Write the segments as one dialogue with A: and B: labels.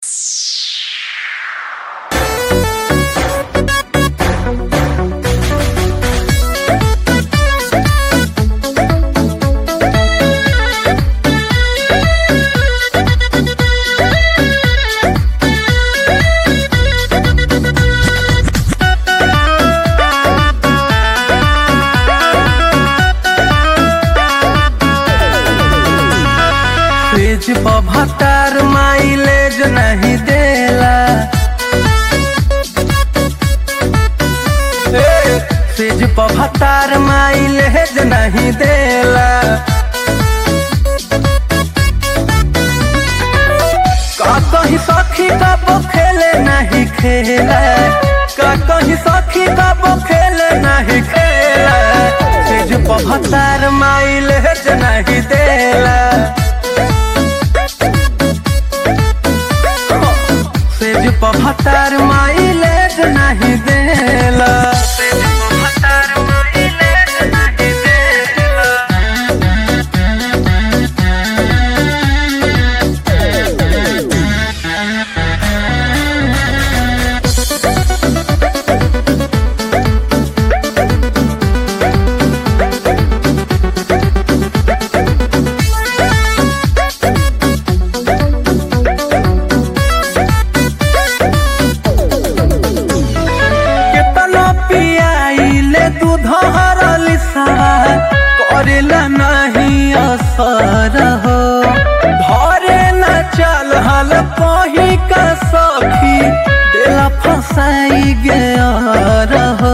A: भतार माइलेज नहीं देला ए, सेज पर भतार माइलेज नहीं देला का कहीं सखी कब खेले नहीं खेला का कहीं सखी कब खेले नहीं खेला सेज पर भतार माइलेज नहीं देला सेज पर भतार माइलेज नहीं देला सेज पर भतार माइलेज नहीं देला केतना पियाइले दूध हरली सारा करेला नहीं असर हो धरे न चल हल कही का सखी देला फसाई गया हो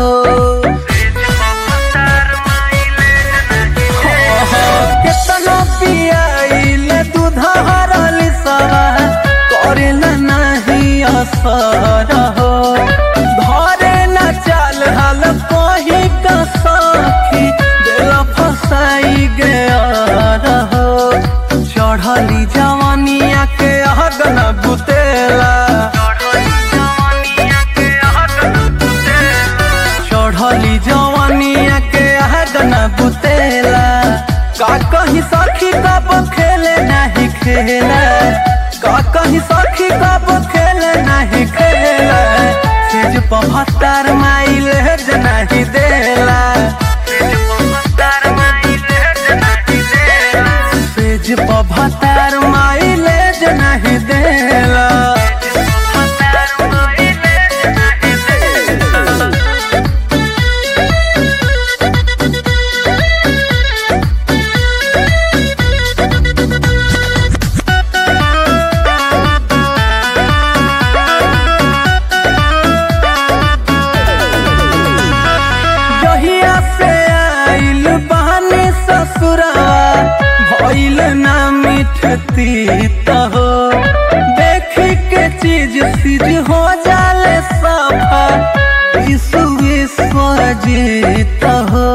A: केतना पियाइले दूध हरली सारा करेला नहीं असर हो धरे न चल हल कही का सखी देला फसाई गया रहो चढ़ली जवानिया के अगन बुतेला चढ़ली जवानिया के अगन बुतेला का कहीं सखी कब खेले नहीं खेला का कहीं सखी कब खेले नहीं खेला सेज पभत्तर माइलेज नहीं देला सेज पभत्तर माइलेज नहीं देला जहिया से आइल बहनी ससुरवा भइल ना मिठती हो देखी के चीज सिज हो जाले सफा विश्व विश्व जीत हो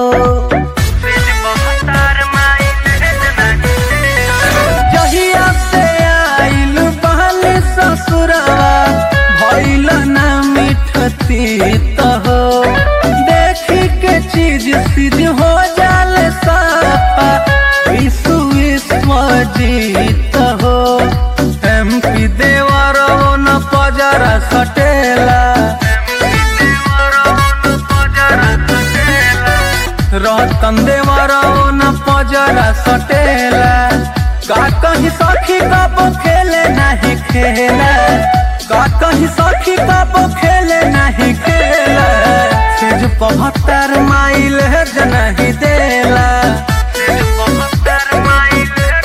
A: जहिया से आइल बहनी ससुरवा भइल ना मिठती हो देखी के चीज सिज हो जाले साफा विश्व विश्व जीत हो एम पी देवर न पजरा सटेला रतन देवर न पजरा सटेला का कहीं सखी कब खेले नहीं खेला का कहीं सखी कब खेले नहीं खेला सेज पभत्तर माइल नहीं देला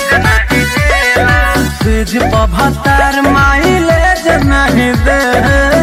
A: सेज पभत्तर माइल नहीं देला